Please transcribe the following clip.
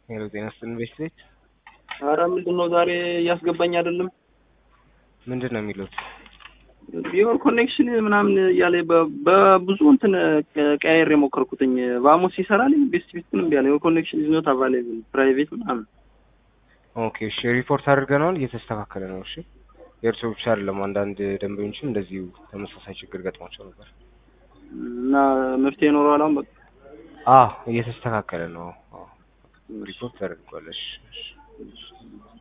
ሄሎ ጤና ይስጥልን ቤት ቤት አረ ምንድን ነው ዛሬ እያስገባኝ አይደለም። ምንድን ነው የሚሉት? ቢሆን ኮኔክሽን ምናምን እያለ በ- በብዙ እንትን ቀያየር የሞከርኩትኝ ቫሞስ ይሰራልኝ ቤስት ቤት ግን እምቢ አለ። ኮኔክሽን ኢዝ ኖት አቫይላብል ፕራይቬት ምናምን ኦኬ እሺ ሪፖርት አድርገነዋል እየተስተካከለ ነው እሺ የእርሶ ብቻ አይደለም አንዳንድ ደንበኞችም እንደዚሁ ተመሳሳይ ችግር ገጥሟቸው ነበር እና መፍትሄ ይኖረዋል አሁን በቃ አዎ እየተስተካከለ ነው አዎ ሪፖርት ተደርጓል እሺ እሺ